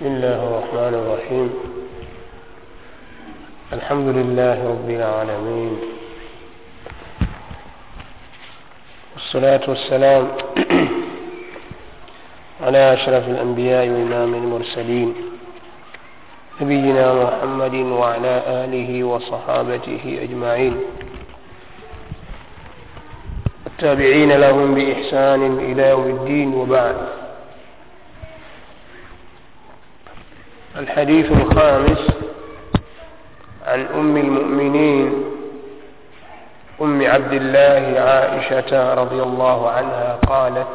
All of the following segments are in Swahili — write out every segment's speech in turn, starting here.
بسم الله الرحمن الرحيم الحمد لله رب العالمين والصلاة والسلام على أشرف الأنبياء وإمام المرسلين نبينا محمد وعلى آله وصحابته أجمعين التابعين لهم بإحسان إلى يوم الدين وبعد الحديث الخامس عن أم المؤمنين أم عبد الله عائشة رضي الله عنها قالت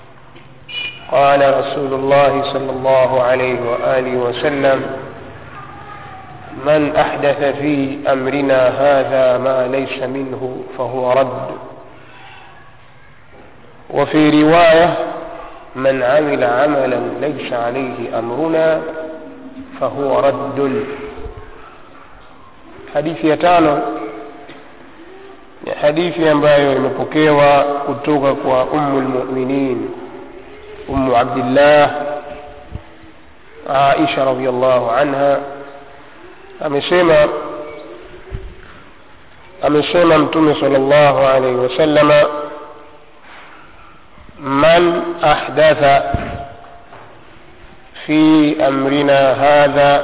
قال رسول الله صلى الله عليه وآله وسلم من أحدث في أمرنا هذا ما ليس منه فهو رد وفي رواية من عمل عملا ليس عليه أمرنا فهو رد hadithi ya tano ni hadithi ambayo imepokewa kutoka kwa ummu lmuminin ummu abdillah aisha radiallahu anha amesema amesema mtume sal llahu alaihi wasalama man ahdatha fi amrina hadha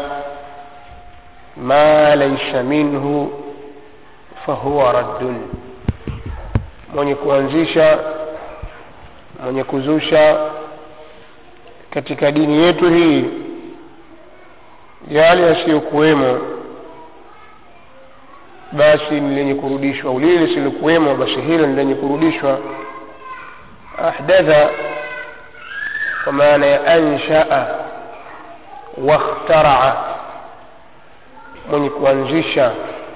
ma laisa minhu fahuwa raddun mwenye kuanzisha mwenye kuzusha katika dini yetu hii yale yasiyokuwemo basi ni lenye kurudishwa au lile lisilokuwemo basi hilo ni lenye kurudishwa ahdatha kwa maana ya anshaa wakhtaraa mwenye kuanzisha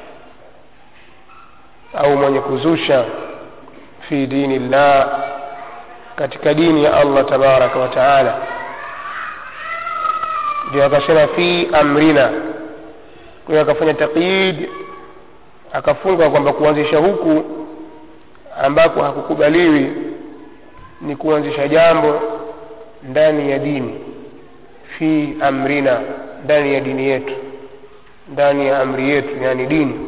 au mwenye kuzusha fi dini llah katika dini ya allah tabaraka wa taala ndio akasema fi amrina kwa hiyo akafanya taqyid akafunga kwamba kuanzisha huku ambako hakukubaliwi ni kuanzisha jambo ndani ya dini fi amrina ndani ya dini yetu ndani ya amri yetu yani dini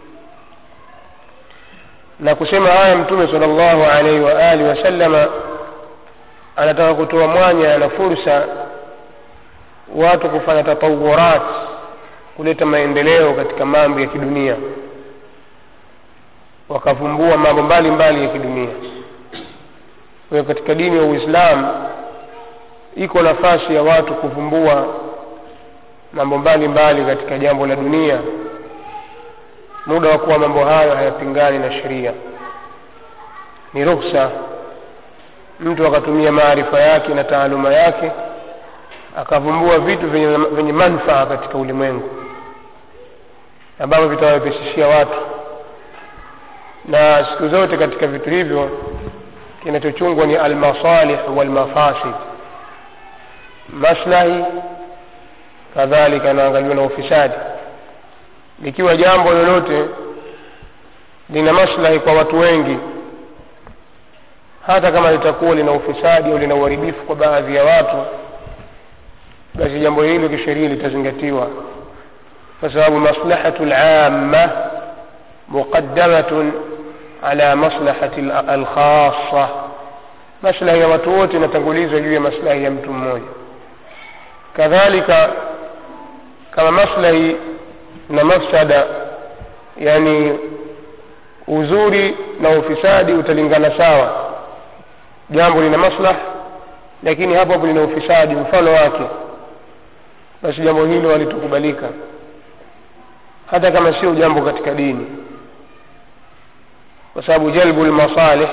na kusema haya mtume sala llahu alaihi wa alihi wasallama anataka kutoa mwanya na fursa watu kufanya tatawurat kuleta maendeleo katika mambo ya kidunia wakavumbua mambo mbalimbali ya kidunia kwa hiyo katika dini ya uislamu iko nafasi ya watu kuvumbua mambo mbalimbali katika jambo la dunia muda wa kuwa mambo hayo hayapingani na sheria ni ruksa mtu akatumia maarifa yake na taaluma yake akavumbua vitu vyenye, vyenye manfaa katika ulimwengu ambavyo vitawawepesishia watu na siku zote katika vitu hivyo kinachochungwa ni almasalih walmafasid maslahi kadhalika inaangaliwa na ufisadi likiwa jambo lolote lina maslahi kwa watu wengi hata kama litakuwa lina ufisadi au lina uharibifu kwa baadhi ya watu basi jambo hilo kisheria litazingatiwa kwa sababu maslahatu lamma muqaddamatun ala maslahati alkhasa maslahi ya watu wote inatangulizwa juu ya maslahi ya mtu mmoja kadhalika kama maslahi na mafsada yani uzuri na ufisadi utalingana sawa jambo lina maslah lakini hapo hapo lina ufisadi mfano wake basi jambo hilo halitokubalika hata kama sio jambo katika dini kwa sababu jalbu lmasalih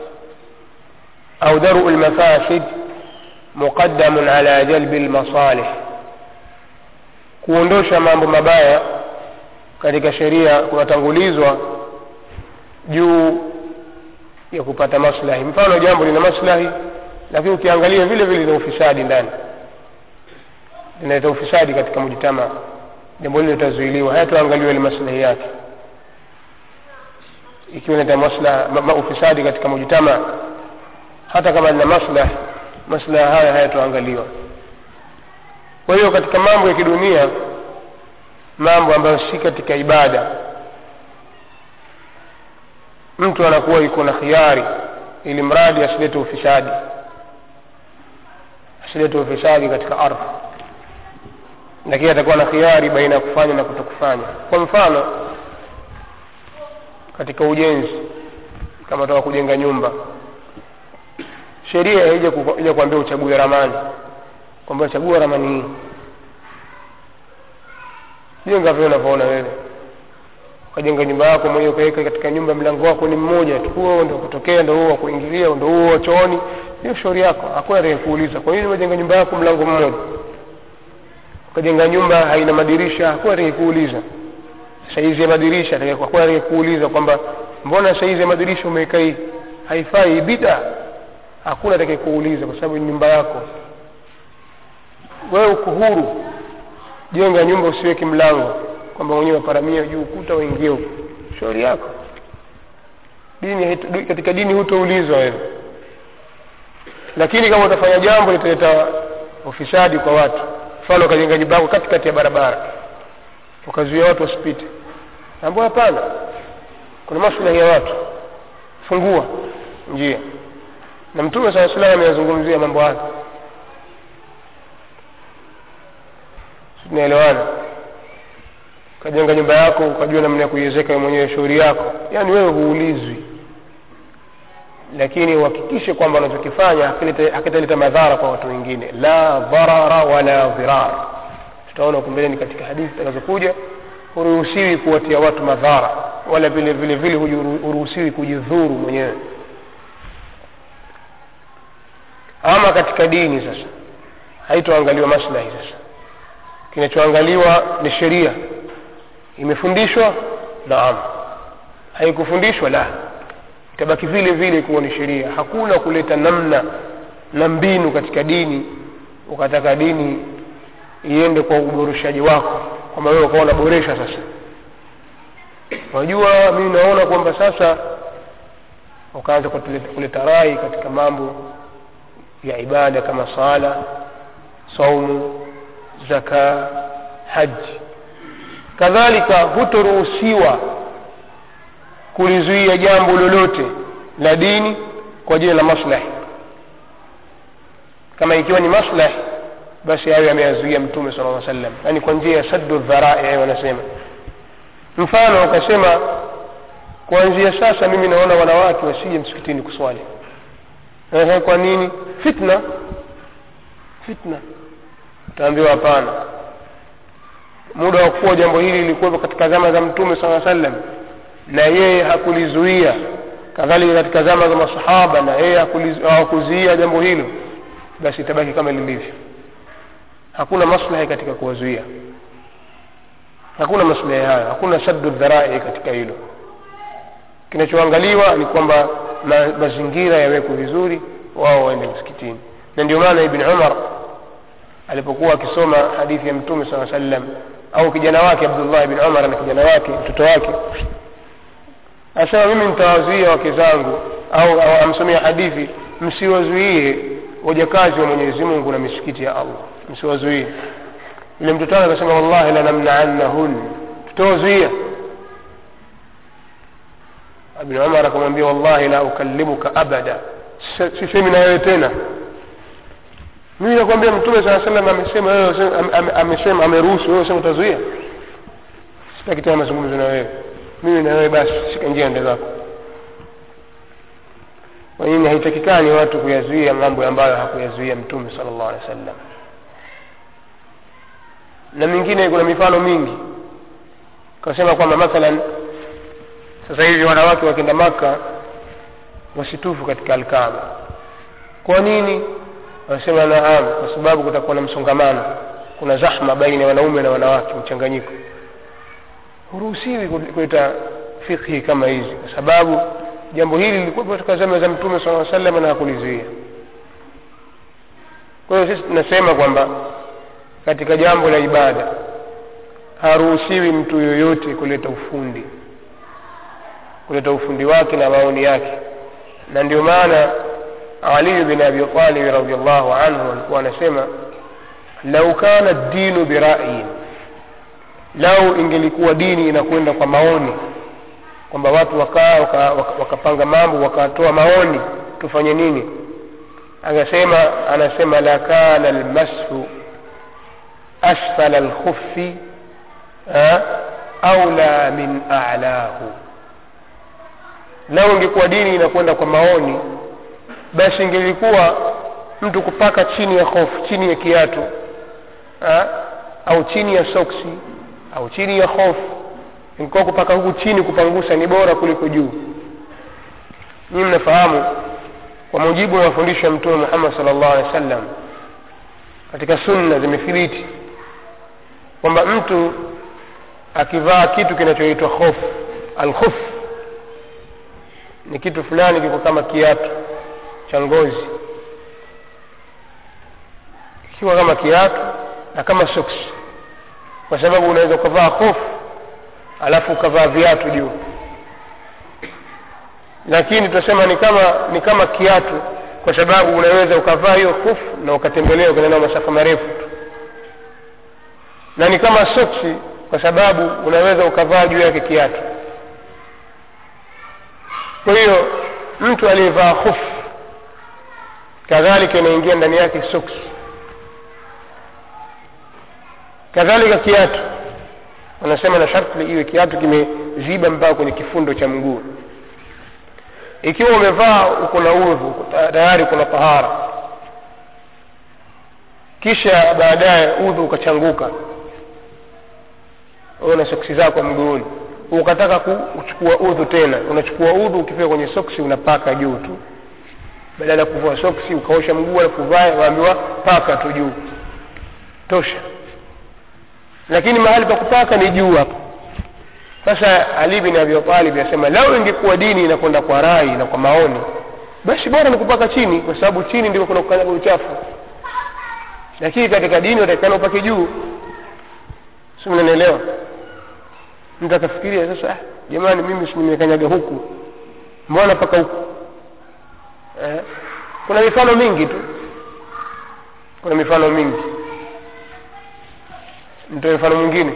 au daru lmafasid muqaddamun ala jalbi lmasalih kuondosha mambo mabaya katika sheria kunatangulizwa juu ya kupata maslahi mfano jambo lina maslahi lakini ukiangalia vile vile lina ufisadi ndani linaleta ufisadi katika mujtama jambo hilo litazuiliwa hayatoangaliwa ile maslahi yake ikiwa inaleta maslaha ma, ma, ufisadi katika mujtama hata kama lina maslahi maslaha haya hayatoangaliwa kwa hiyo katika mambo ya kidunia mambo ambayo si katika ibada mtu anakuwa iko na khiari ili mradi asilete ufisadi asilete ufisadi katika ardhi lakini atakuwa na khiari baina ya kufanya na kutokufanya kwa mfano katika ujenzi kama toka kujenga nyumba sheria haija ija kuambia uchague ramani kwamba chagua ramani hii jenga vile unavyoona wewe ukajenga nyumba yako mwenyewe ukaweka katika nyumba mlango wako ni mmoja tu huo ndo kutokea ndo huo wa kuingilia ndo huo wa chooni hiyo shauri yako hakuna atakayekuuliza kwa nini umejenga nyumba yako mlango mmoja ukajenga nyumba haina madirisha hakuna atakayekuuliza saizi ya madirisha hakuna atakayekuuliza kwamba mbona saizi ya madirisha umeweka hii haifai bida hakuna atakayekuuliza kwa sababu ni nyumba yako wewe uko huru jenga nyumba usiweke mlango kwamba mwenyewe waparamia juu ukuta waingie huko shauri yako dini katika dini hutoulizwa wewe lakini kama utafanya jambo litaleta ufisadi kwa watu mfano ukajenga nyumba yako katikati ya barabara ukazuia watu wasipite ambao hapana kuna maslahi ya watu fungua njia na mtume saa salam ameyazungumzia mambo hayo tunaelewana ukajenga nyumba yako ukajua namna ya kuiwezeka mwenyewe shauri yako yaani wewe huulizwi lakini uhakikishe kwamba unachokifanya hakitaleta madhara kwa watu wengine la dharara wala dhirar tutaona huku mbeleni katika hadithi zitakazokuja huruhusiwi kuwatia watu madhara wala vile vile vile huruhusiwi kujidhuru mwenyewe ama katika dini sasa haitoangaliwa maslahi sasa kinachoangaliwa ni sheria imefundishwa naam haikufundishwa la itabaki vile vile kuwa ni sheria hakuna kuleta namna na mbinu katika dini ukataka dini iende kwa uboreshaji wako kwamba wewe ukawa unaboresha sasa unajua mimi naona kwamba sasa ukaanza kuleta rai katika mambo ya ibada kama sala saumu zaka haji kadhalika hutoruhusiwa kulizuia jambo lolote la dini kwa ajili la maslahi kama ikiwa ni maslahi basi hayo yameyazuia mtume sala lla sallam yaani kwa njia ya saddu dharai wanasema mfano ukasema kuanzia sasa mimi naona wanawake wasije msikitini kuswali Ehe, kwa nini fitna fitna utaambiwa hapana muda wa kuwa jambo hili lilikuwepo katika zama za mtume saa sallam na yeye hakulizuia kadhalika katika zama za masahaba na yeye hawakuzuia jambo hilo basi itabaki kama lilivyo hakuna maslahi katika kuwazuia hakuna maslahi hayo hakuna saddu dharai katika hilo kinachoangaliwa ni kwamba ma, mazingira yawekwe vizuri wao waende msikitini na ndio maana ibn umar alipokuwa akisoma hadithi ya mtume saa sallam au kijana wake abdullah ibn umar na kijana wake mtoto wake anasema mimi nitawazuia wake zangu au, au amsomea hadithi msiwazuie wajakazi wa mwenyezi mungu na misikiti ya allah msiwazuie yule mtoto wake akasema wallahi lanamnaannahun tutawazuia ibn umar akamwambia wallahi la ukallimuka abada sisemi na wewe tena mimi nakwambia mtume saa salam amesema wewe amesema ameruhusu wewe sema utazuia sitaki tena mazungumzo na wewe mimi na wewe basi shika njia ende zako kwa nini haitakikani watu kuyazuia mambo ambayo hakuyazuia mtume sala llahu alehi wa sallam na mingine kuna mifano mingi kasema kwamba mathalan sasa hivi wanawake wakienda maka wasitufu katika alkaba kwa nini wanasema naam kwa sababu kutakuwa na msongamano kuna zahma baina ya wanaume na wanawake mchanganyiko huruhusiwi kuleta fikhi kama hizi kwa sababu jambo hili lilikuwa katika zama za mtume saa salam na hakulizuia kwa hiyo sisi tunasema kwamba katika jambo la ibada haruhusiwi mtu yoyote kuleta ufundi kuleta ufundi wake na maoni yake na ndio maana ali bin abi talib radiallahu anhu alikuwa anasema lau kana dinu birayin lau ingelikuwa dini inakwenda kwa maoni kwamba watu wakaa wakapanga waka, waka mambo wakatoa maoni tufanye nini anasema anasema lakana lmashu asfala lkhufi aula min alahu lau ingekuwa dini inakwenda kwa maoni basi ingelikuwa mtu kupaka chini ya hofu chini ya kiatu ha? au chini ya soksi au chini ya hofu ingekuwa kupaka huku chini kupangusa ni bora kuliko juu nyii mnafahamu kwa mujibu wa mafundisho ya mtume muhammad sal llahu alehi wa sallam katika sunna zimethibiti kwamba mtu akivaa kitu kinachoitwa khof alkhuf ni kitu fulani kiko kama kiatu cha ngozi kikiwa kama kiatu na kama soksi kwa sababu unaweza ukavaa hofu alafu ukavaa viatu juu lakini tunasema ni kama ni kama kiatu kwa sababu unaweza ukavaa hiyo hofu na ukatembelea ukaenda masafa marefu tu na ni kama soksi kwa sababu unaweza ukavaa juu yake kiatu kwa hiyo mtu aliyevaa hofu kadhalika inaingia ndani yake soksi kadhalika kiatu wanasema na sharti iwe kiatu kimeziba mpaka kwenye kifundo cha mguu ikiwa umevaa uko na udhu tayari kuna tahara kisha baadaye udhu ukachanguka na soksi zako mguuni ukataka kuchukua udhu tena unachukua udhu ukifika kwenye soksi unapaka juu tu badala ya kuvua soksi ukaosha mguu alafu uvae waambiwa paka tu juu tosha lakini mahali pa kupaka ni juu hapo sasa ali bin abi talib asema lau ingekuwa dini inakwenda kwa rai na kwa maoni basi bora ni kupaka chini kwa sababu chini ndiko kuna kukanyaga uchafu lakini katika dini watakikana upake juu si mnanielewa mtu akafikiria sasa jamani mimi si nimekanyaga huku mbona paka huku eh? kuna mifano mingi tu kuna mifano mingi nitoe mfano mwingine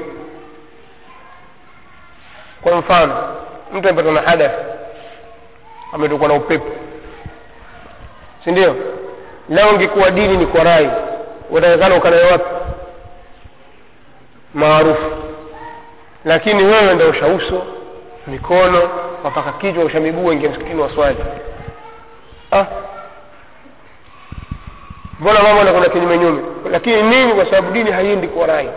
kwa mfano mtu amepatwa na hadath ametokwa na upepo si ndio leo ingekuwa dini ni kwa rai utakekana ukanae wapi maarufu lakini wewe ndo usha uso mikono wapaka kichwa usha miguu ingia msikitini waswali ah mbona mambo anakwenda kinyume nyume lakini nini kwa sababu dini haiendi kwa rai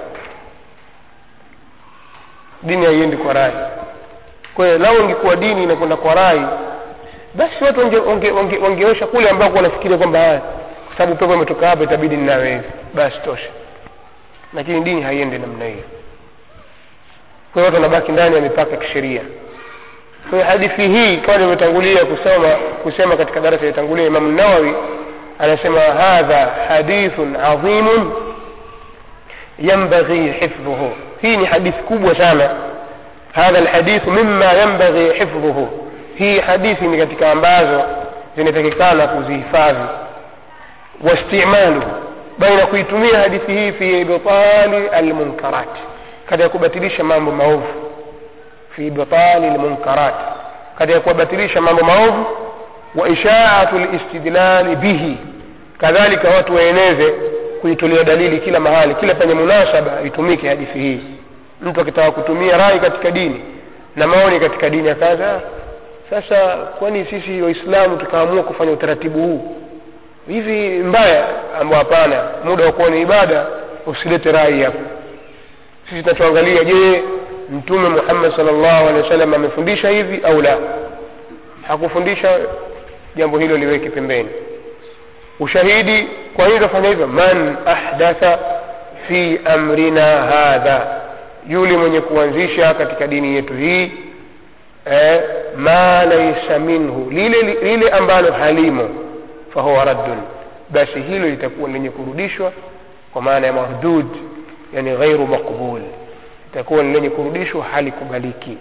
dini haiendi kwa rai kwa hiyo lau ingekuwa dini inakwenda kwa rai basi watu wangeosha wange, wange, wange kule ambako wanafikiria kwamba haya kwa sababu pepo imetoka hapa itabidi ninawe hivi basi tosha lakini dini haiendi namna hiyo kwa hiyo watu wanabaki ndani ya mipaka ya kisheria kwa hiyo hadithi hii kama nilivyotangulia kusoma kusema katika darasa iliyotangulia imamu nawawi anasema hadha hadithun adhimun yambaghi hifdhuhu hii ni hadithi kubwa sana hadha alhadithu mima yambaghi hifdhuhu hii hadithi ni katika ambazo zinatakikana kuzihifadhi wastimaluhu baina kuitumia hadithi hii fi ibtali almunkarat katika kubatilisha mambo maovu fi ibtali almunkarat katika kubatilisha mambo maovu wa ishaatu listidlali bihi kadhalika watu waeneze kuitolea dalili kila mahali kila penye munasaba itumike hadithi hii mtu akitaka kutumia rai katika dini na maoni katika dini akaza sasa kwani sisi waislamu tukaamua kufanya utaratibu huu hivi mbaya ambao hapana muda wa kuona ibada usilete rai hapo sisi tunachoangalia je mtume muhammad salllahu alehi wa sallam amefundisha hivi au la hakufundisha jambo hilo liweke pembeni ushahidi kwa nini tunafanya hivyo man ahdatha fi amrina hadha yule mwenye kuanzisha katika dini yetu hii eh, ma laisa minhu lile, lile ambalo halimo fahuwa raddun basi hilo litakuwa lenye kurudishwa kwa maana ya mardud yani ghairu maqbul itakuwa ni lenye kurudishwa halikubaliki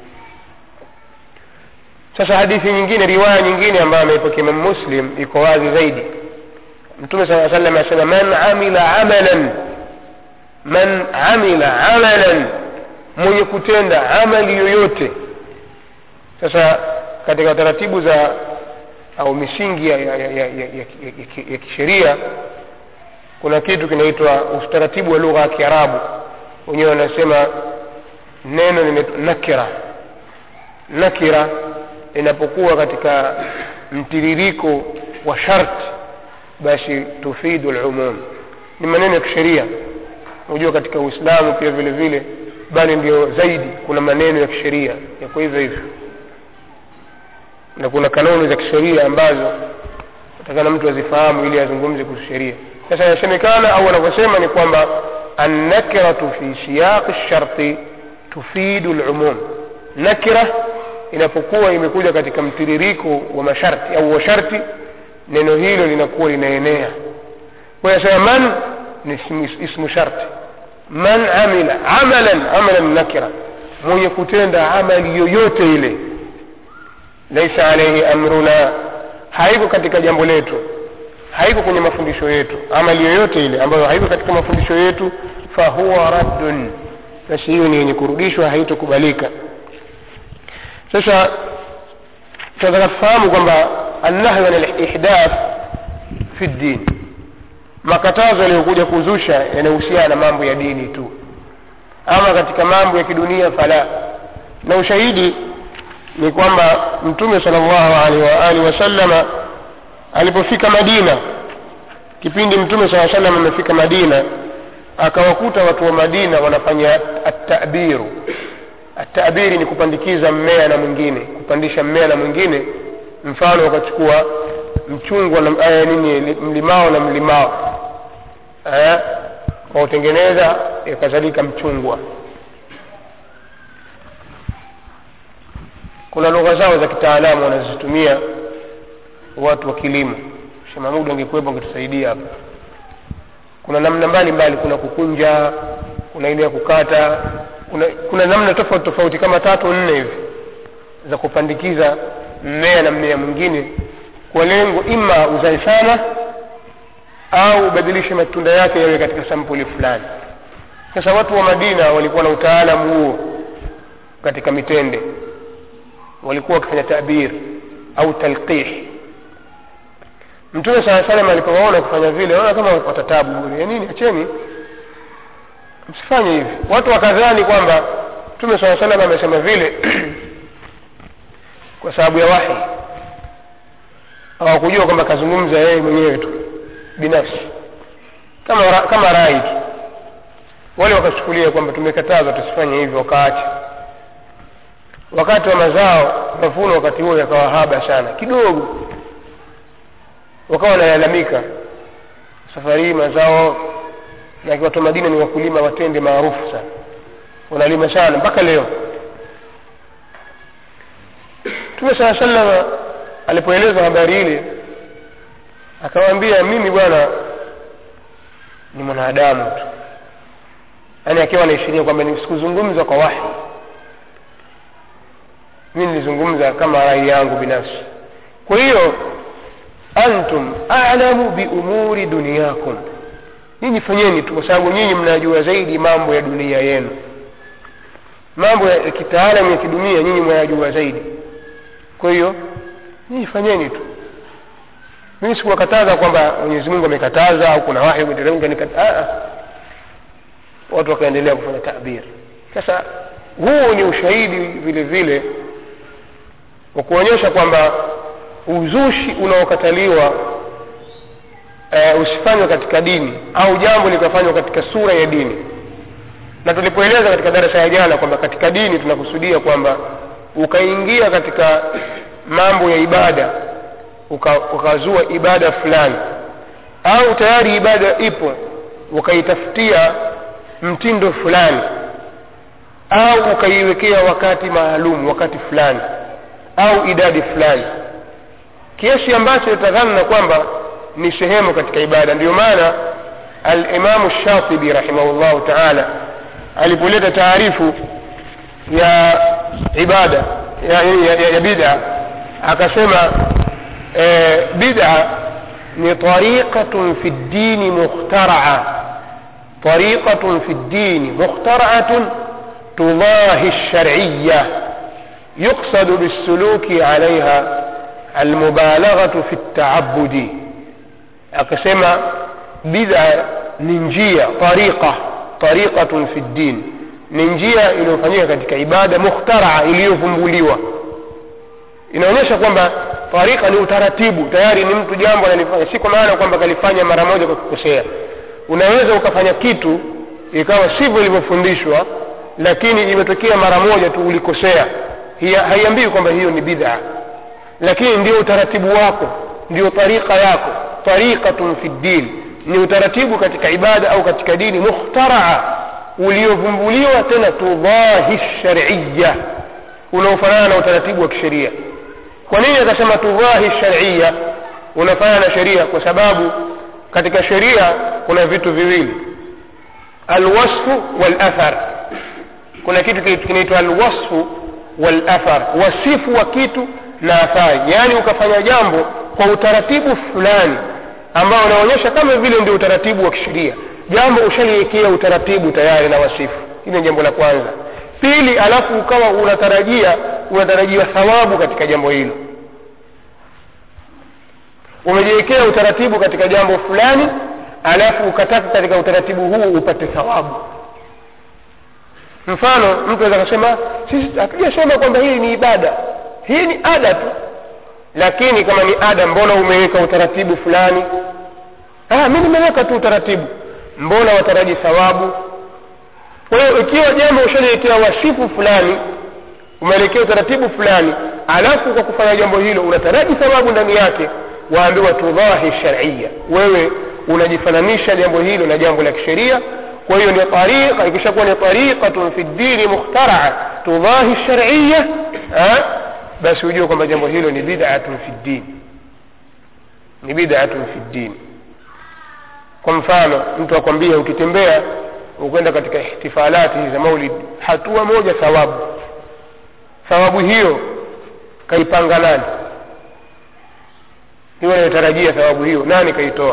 sasa hadithi nyingine riwaya nyingine ambayo ameipokea imam muslim iko wazi zaidi mtume saa salam asema man amila amalan man amila amalan mwenye kutenda amali yoyote sasa katika taratibu za au misingi ya, ya, ya, ya, ya, ya, ya, ya kisheria kuna kitu kinaitwa utaratibu wa lugha ya kiarabu wenyewe wanasema neno linaitwa nakira nakira inapokuwa katika mtiririko wa sharti basi tufidu lumum ni maneno ya kisheria unajua katika uislamu pia vile vile bali ndio zaidi kuna maneno ya kisheria yako hivyo hivyo na kuna kanuni za kisheria ambazo atakana mtu azifahamu ili azungumze kuhusu sheria sasa inasemekana au wanavyosema ni kwamba annakiratu fi siyaqi sharti tufidu lumum nakira inapokuwa imekuja katika mtiririko wa masharti au wa sharti neno hilo linakuwa linaenea kwa hiyo sema man ni ismu, ismu sharti man amila amalan amalan nakira mwenye kutenda amali yoyote ile laisa alaihi amruna haiko katika jambo letu haiko kwenye mafundisho yetu amali yoyote ile ambayo haiko katika mafundisho yetu fahuwa raddun basi hiyo ni yenye kurudishwa haitokubalika sasa tunataka tufahamu kwamba annahyu an lihdath fi ddin makatazo yaliyokuja kuzusha yanahusiana na mambo ya dini tu ama katika mambo ya kidunia fala na ushahidi ni kwamba mtume sal llahu alaihi waalihi wasallama alipofika madina kipindi mtume saa salam amefika madina akawakuta watu wa madina wanafanya atabiru atabiri ni kupandikiza mmea na mwingine kupandisha mmea na mwingine mfano wakachukua mchungwa na aya nini mlimao na mlimao eh, wautengeneza ikazalika mchungwa kuna lugha zao za kitaalamu wanazitumia watu wa kilimo shemamudu angekuwepo angetusaidia hapa kuna namna mbalimbali kuna kukunja kuna ile ya kukata kuna, kuna namna tofauti tofauti kama tatu nne hivi za kupandikiza mmea na mmea mwingine kwa lengo ima uzae sana au ubadilishe matunda yake yawe katika sampuli fulani sasa watu wa madina walikuwa na utaalamu huo katika mitende walikuwa wakifanya tabir au talqih mtume saa salam alipowaona kufanya vile ona kama watatabu bure ya nini acheni msifanye hivi watu wakadhani kwamba mtume saa salam amesema vile kwa sababu ya wahi hawakujua kwamba kazungumza yeye mwenyewe tu binafsi kama ra, kama rai tu wale wakachukulia kwamba tumekatazwa tusifanye hivyo wakaacha wakati wa mazao mavuno wakati huo yakawa haba sana kidogo wakawa wanalalamika safari hii mazao na watu wa madina ni wakulima watende maarufu sana wanalima sana mpaka leo mtume saa salama alipoelezwa habari ile akamwambia mimi bwana ni mwanadamu tu yaani akiwa anaishiria kwamba sikuzungumza kwa wahi mi nilizungumza kama rai yangu binafsi kwa hiyo antum alamu biumuri duniyakum nyinyi fanyeni tu kwa sababu nyinyi mnajua zaidi mambo ya dunia yenu mambo ya kitaalamu ya kidunia nyinyi mwayajua zaidi kwa hiyo nyinyi fanyeni tu mimi sikuwakataza kwamba mwenyezi mungu amekataza au kuna wahi umeteremka watu wakaendelea kufanya tabir sasa huu ni ushahidi vile vile wa kuonyesha kwamba uzushi unaokataliwa e, usifanywe katika dini au jambo likafanywa katika sura ya dini na tulipoeleza katika darasa ya jana kwamba katika dini tunakusudia kwamba ukaingia katika mambo ya ibada uka, ukazua ibada fulani au tayari ibada ipo ukaitafutia mtindo fulani au ukaiwekea wakati maalum wakati fulani au idadi fulani kiasi ambacho itadhana kwamba ni sehemu katika ibada ndio maana alimamu shatibi rahimahullahu taala alipoleta taarifu ya ibada ya, ya, ya, ya bida akasema e, bida ni tariqatun fi ddini mukhtaraa طريقة في الدين مخترعة تضاهي الشرعية يقصد بالسلوك عليها المبالغة في التعبد akasema bid'a ni njia tariqa tariqatun fi ddin ni njia iliyofanyika katika ibada mukhtaraa iliyovumbuliwa inaonyesha kwamba tarika ni utaratibu tayari ni mtu jambo analifanya si kwa maana kwamba kalifanya mara moja kwa kukosea unaweza ukafanya kitu ikawa sivyo ilivyofundishwa lakini imetokea mara moja tu ulikosea haiambii kwamba hiyo ni bid'a lakini ndio utaratibu wako ndio tarika yako tariqatun fi ddin ni utaratibu katika ibada au katika dini mukhtaraa uliovumbuliwa tena tudahi shariya unaofanana na utaratibu wa kisheria kwa nini akasema tudahi shariya unafanana na sheria kwa sababu katika sheria kuna vitu viwili alwasfu walathar kuna kitu kinaitwa alwasfu walathar wasifu wa kitu na athari yaani ukafanya jambo kwa utaratibu fulani ambao unaonyesha kama vile ndio utaratibu wa kisheria jambo ushaliwekea utaratibu tayari na wasifu hili ni jambo la kwanza pili alafu ukawa unatarajia unatarajiwa thawabu katika jambo hilo umejiwekea utaratibu katika jambo fulani alafu ukataka katika utaratibu huu upate thawabu mfano mtu aweza akasema sisi hatujasema kwamba hii ni ibada hii ni ada tu lakini kama ni ada mbona umeweka utaratibu fulani ah, mi nimeweka tu utaratibu mbona wataraji thawabu kwa hiyo ikiwa jambo ushaliwekea wasifu fulani umeelekea utaratibu fulani alafu kwa kufanya jambo hilo unataraji thawabu ndani yake waambiwa tudhahi sharia wewe unajifananisha jambo hilo na jambo la kisheria kwa hiyo ndio tariqa ikishakuwa ni tariqatun fi ddini mukhtaraa tudhahi sharia basi hujue kwamba jambo hilo ni bid'atun fi ddin ni bid'atun fi ddin kwa mfano mtu akwambia ukitembea ukwenda katika ihtifalati za maulid hatua moja thawabu thawabu hiyo kaipanga nani hiyo anayotarajia thawabu hiyo nani kaitoa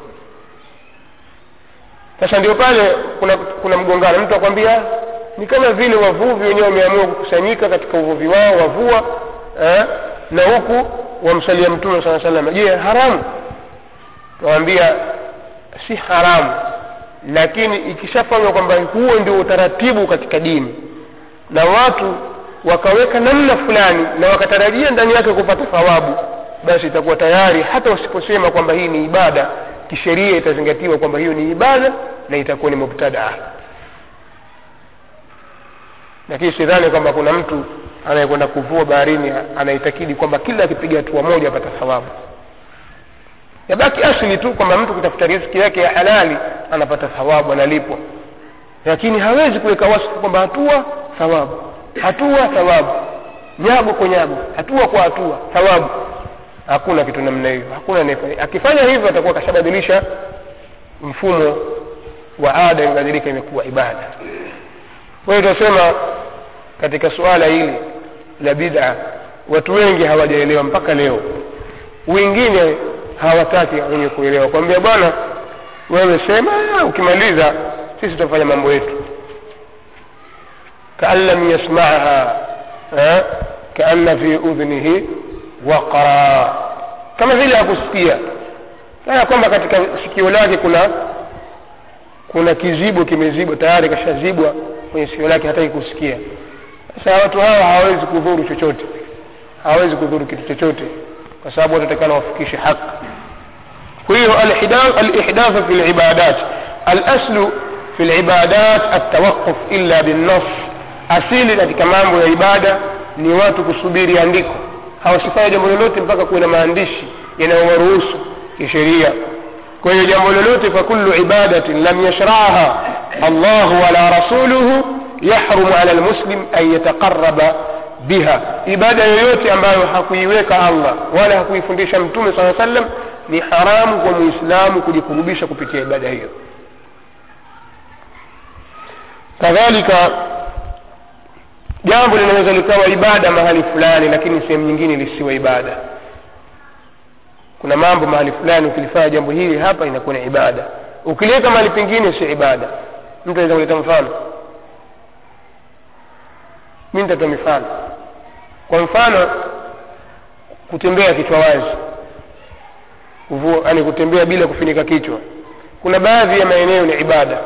sasa ndio pale kuna kuna mgongano mtu akwambia ni kama vile wavuvi wenyewe wameamua kukusanyika katika uvuvi wao wavua eh, na huku wamsalia mtume saa salama je haramu nawambia si haramu lakini ikishafanywa kwamba huo ndio utaratibu katika dini na watu wakaweka namna fulani na wakatarajia ndani yake kupata thawabu basi itakuwa tayari hata wasiposema kwamba hii ni ibada kisheria itazingatiwa kwamba hiyo ni ibada na itakuwa ni mubtadaa lakini sidhani kwamba kuna mtu anayekwenda kuvua baharini anaitakidi kwamba kila akipiga hatua moja apata thawabu yabaki asili tu kwamba mtu kutafuta riziki yake ya halali anapata thawabu analipwa lakini hawezi kuweka wasifu kwamba hatua thawabu hatua thawabu nyago kwa nyago hatua kwa hatua thawabu hakuna kitu namna hiyo hakuna anayefanya akifanya hivyo atakuwa kashabadilisha mfumo wa ada imebadilika imekuwa ibada kwa hiyo tunasema katika suala hili la bid'a watu wengi hawajaelewa mpaka leo wengine hawataki wenye kuelewa kwambia bwana wewe sema ukimaliza sisi tutafanya mambo yetu kaan lam yasmaha kaanna fi udhnihi waqra kama vile hakusikia kana kwamba katika sikio lake kuna kuna kizibo kimezibwa tayari kashazibwa kwenye sikio lake hataki kusikia sasa watu hawa hawawezi kudhuru chochote hawawezi kudhuru kitu chochote kwa sababu watatakana wafikishe haki kwa hiyo alihdathu fi libadat alaslu fi libadat altawaquf illa binnas asili katika mambo ya ibada ni watu kusubiri andiko hawasifanya jambo lolote mpaka kuwe na maandishi yanayowaruhusu kisheria kwa hiyo jambo lolote fakulu ibadatin lam yashraha allahu wala rasuluhu yahrumu ala lmuslim an yataqaraba biha ibada yoyote ambayo hakuiweka allah wala hakuifundisha mtume saa sallam ni haramu kwa muislamu kujikurubisha kupitia ibada hiyo kadhalika jambo linaweza likawa ibada mahali fulani lakini sehemu nyingine lisiwe ibada kuna mambo mahali fulani ukilifanya jambo hili hapa inakuwa ni ibada ukiliweka mahali pengine si ibada mtu anaweza kuleta mfano mi nitatoa mifano kwa mfano kutembea kichwa wazi yani kutembea bila kufunika kichwa kuna baadhi ya maeneo ni ibada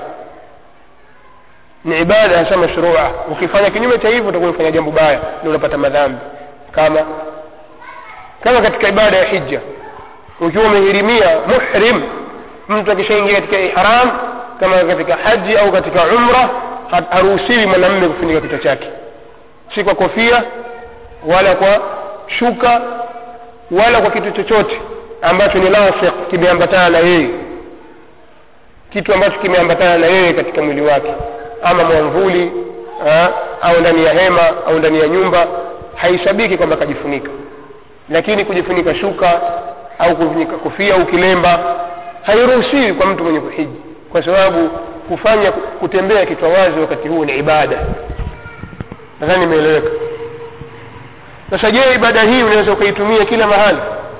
ni ibada hasa mashrua ukifanya kinyume cha hivyo utakuwa umefanya jambo baya ndio unapata madhambi kama kama katika ibada ya hija ukiwa umehirimia muhrim mtu akishaingia katika ihram kama katika haji au katika umra haruhusiwi mwanamme kufunika kichwa chake si kwa kofia wala kwa shuka wala kwa kitu chochote ambacho ni lasiq kimeambatana na yeye kitu ambacho kimeambatana na yeye katika mwili wake ama mwamvuli ha, au ndani ya hema au ndani ya nyumba haisabiki kwamba akajifunika lakini kujifunika shuka au kufunika kofia au kilemba hairuhusiwi kwa mtu mwenye kuhiji kwa sababu kufanya kutembea kichwa wazi wakati huu ni ibada nadhani imeeleweka sasa je ibada hii unaweza ukaitumia kila mahali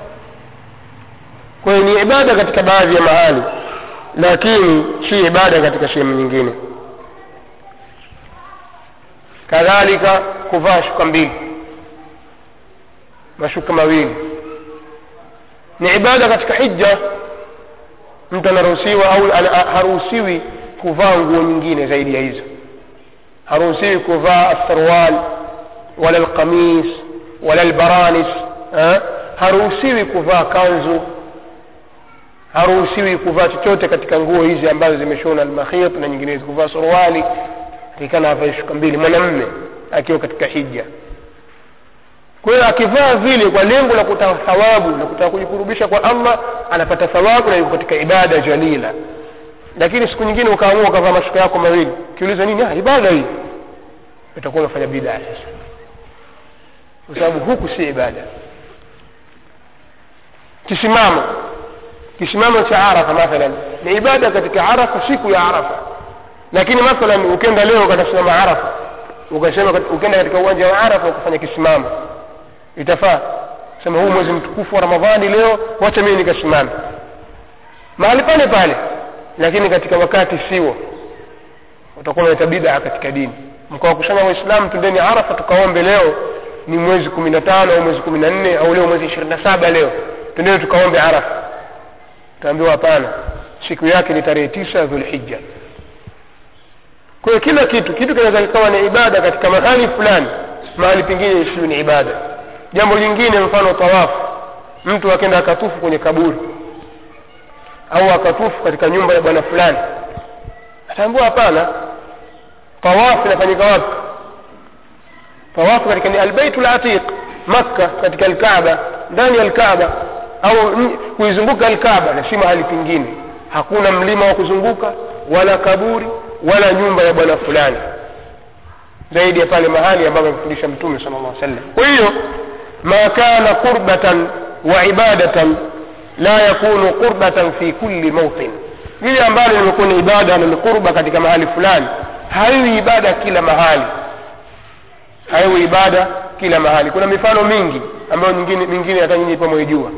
kwa hiyo ni ibada katika baadhi ya mahali lakini si ibada katika sehemu nyingine kadhalika kuvaa shuka mbili mashuka mawili ni ibada katika hija mtu anaruhusiwa au haruhusiwi kuvaa nguo nyingine zaidi ya hizo haruhusiwi kuvaa asarwal wala alqamis wala albaranis ha? haruhusiwi kuvaa kanzu haruhusiwi kuvaa chochote katika nguo hizi ambazo zimeshona almakhit na nyinginezo kuvaa suruali akikana avae shuka mbili mwanamme akiwa katika hija kwa hiyo akivaa vile kwa lengo la kutaka thawabu na kutaka kujikurubisha kwa allah anapata thawabu na yuko katika ibada jalila lakini siku nyingine ukaamua ukavaa mashuka yako mawili ukiuliza nini ah, ibada hii utakuwa umefanya bidaa sasa kwa sababu huku si ibada kisimamo kisimamo cha arafa mathalan ni ibada katika arafa siku ya arafa lakini mathalan ukenda leo ukatasimama arafa ukasema ukenda katika uwanja wa arafa ukafanya kisimamo itafaa sema huu mwezi mtukufu wa ramadhani leo wacha mimi nikasimame mahali pale pale lakini katika wakati siwo utakuwa unaleta bidaa katika dini mkawa kusema waislamu tundeni arafa tukaombe leo ni mwezi kumi na tano au mwezi kumi na nne au leo mwezi ishirini na saba leo tundeni tukaombe arafa utaambiwa hapana siku yake ni tarehe tisa dhulhija kwa hiyo kila kitu kitu kinaweza kikawa ni ibada katika mahali fulani mahali pengine isiyo ni ibada jambo lingine mfano tawafu mtu akenda akatufu kwenye kaburi au akatufu katika nyumba ya bwana fulani ataambiwa hapana tawafu inafanyika wapi tawafu katika ni albaitu latiq makka katika alkaaba ndani ya alkaaba au kuizunguka alkaaba na si mahali pengine hakuna mlima wa kuzunguka wala kaburi wala nyumba ya bwana fulani zaidi ya pale mahali ambapo amefundisha mtume sala llah sallam kwa hiyo ma kana qurbatan wa ibadatan la yakunu qurbatan fi kulli mawtin lile ambalo limekuwa ni ibada na ni qurba katika mahali fulani haiwi ibada kila mahali haiwi ibada kila mahali kuna mifano mingi ambayo nyingine mingine hata nyinyi pia mwaijua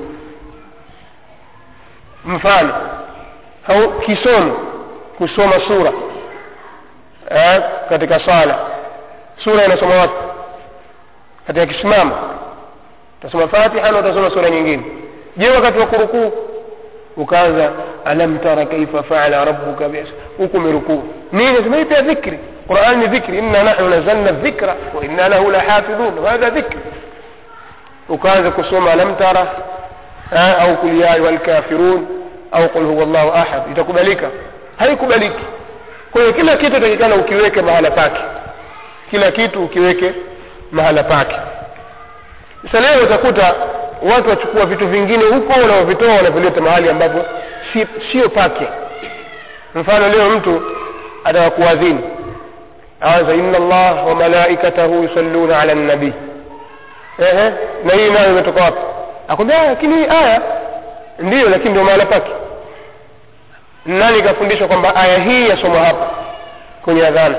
mfano au kisomo kusoma sura eh, katika sala sura inasoma wapi katika kisimamo utasoma fatiha na utasoma sura nyingine je wakati wa kurukuu ukaanza alam tara kaifa faala rabbuka bis huku umerukuu nini sema hii pia dhikri quran ni dhikri inna nahnu nazalna dhikra wa inna lahu lahafidhun hadha dhikri ukaanza kusoma alam tara au kul ya ayuha lkafirun au qul huwa llahu ahad itakubalika haikubaliki kwa hiyo kila kitu takikana ukiweke mahala pake kila kitu ukiweke mahala pake sasa leo utakuta watu wachukua vitu vingine huko wanaovitoa wanavileta mahali ambapo si, sio pake mfano leo mtu ataka kuadhini anza inna allah wa malaikatahu yusalluna ala nabii ehe na hii nayo imetoka wapi akwambia lakini hii aya ndiyo lakini ndio mahala pake nani kafundishwa kwamba aya hii yasomwa hapa kwenye adhana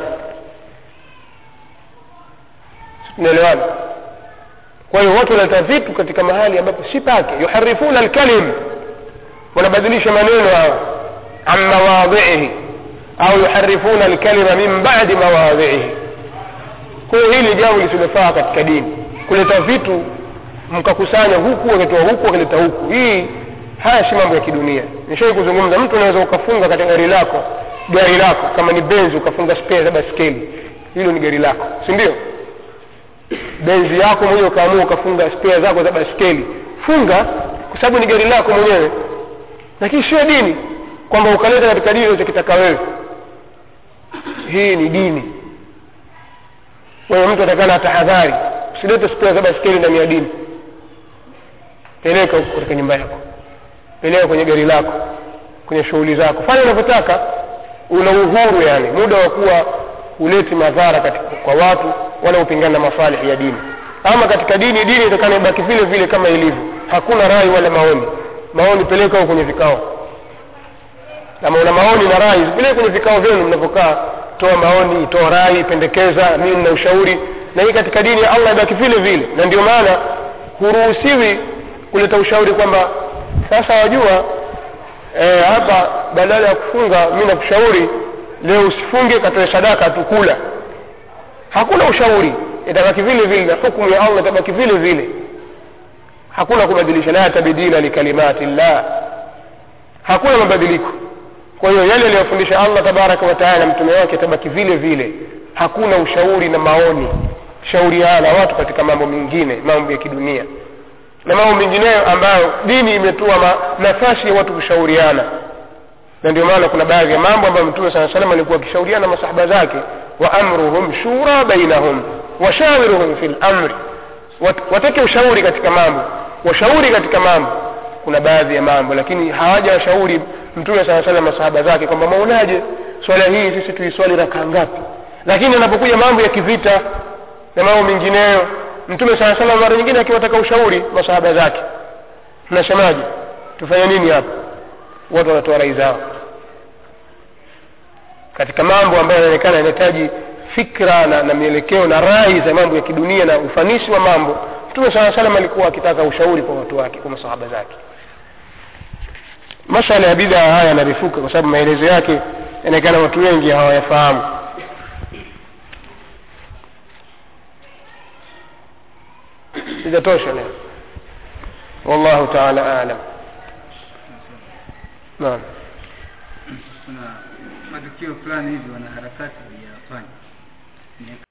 tunaelewana kwa hiyo watu wanaleta vitu katika mahali ambapo si pake yuharifuna alkalim wanabadilisha maneno hawa an mawadhiihi au yuharifuna alkalima min badi mawadhiihi kwa hiyo hili jambo lisilofaa katika dini kuleta vitu mkakusanya huku wakitoa huku wakileta huku hii haya si mambo ya kidunia nishawai kuzungumza mtu unaweza ukafunga katika gari lako gari lako kama ni benzi ukafunga spare za baskeli hilo ni gari lako si ndio benzi yako mwenyewe ukaamua ukafunga spare zako za baskeli funga kwa sababu ni gari lako mwenyewe lakini sio dini kwamba ukaleta katika dini unachokitaka wewe hii ni dini wewe mtu atakana tahadhari usilete spare za baskeli ndani ya dini peleka huko katika nyumba yako peleka kwenye gari lako kwenye shughuli zako fanya unavyotaka una uhuru yani muda wa kuwa huleti madhara katika kwa watu wala upingana na masalihi ya dini ama katika dini dini itakana ibaki vile vile kama ilivyo hakuna rai wala maoni maoni peleka huko kwenye vikao kama una maoni na rai zipeleke kwenye vikao vyenu mnavyokaa toa maoni toa rai pendekeza mimi na ushauri na hii katika dini ya allah ibaki vile vile na ndio maana huruhusiwi kuleta ushauri kwamba sasa wajua e, hapa badala ya kufunga mi nakushauri leo usifunge katoe sadaka tukula hakuna ushauri itabaki vile vile na hukumu ya allah itabaki vile vile hakuna kubadilisha la tabdila likalimati llah hakuna mabadiliko kwa hiyo yale aliyofundisha allah tabaraka wataala mtume wake itabaki vile vile hakuna ushauri na maoni shauriana watu katika mambo mengine mambo ya kidunia na mambo mengineyo ambayo dini imetoa ma, nafasi ya watu kushauriana na ndio maana kuna baadhi ya mambo ambayo mtume saa salam alikuwa akishauriana masahaba zake wa amruhum shura bainahum washawiruhum fi lamri Wat, wateke ushauri katika mambo washauri katika mambo kuna baadhi ya mambo lakini hawaja washauri mtume saa salam masahaba zake kwamba maonaje swala hii sisi tuiswali rakaa ngapi lakini anapokuja mambo ya kivita na mambo mengineyo mtume saa salam mara nyingine akiwataka ushauri masahaba zake mnasemaje tufanye nini hapa watu wanatoa rai zao katika mambo ambayo yanaonekana yanahitaji fikra na, na mielekeo na rai za mambo ya kidunia na ufanisi wa mambo mtume saa salam alikuwa akitaka ushauri kwa watu wake kwa masahaba zake masala ya bidhaa haya yanarefuka kwa sababu maelezo yake yanaonekana watu wengi hawayafahamu itatosha leo wallahu taala alam naam kuna matukio fulani hivi wanaharakati waliyafanya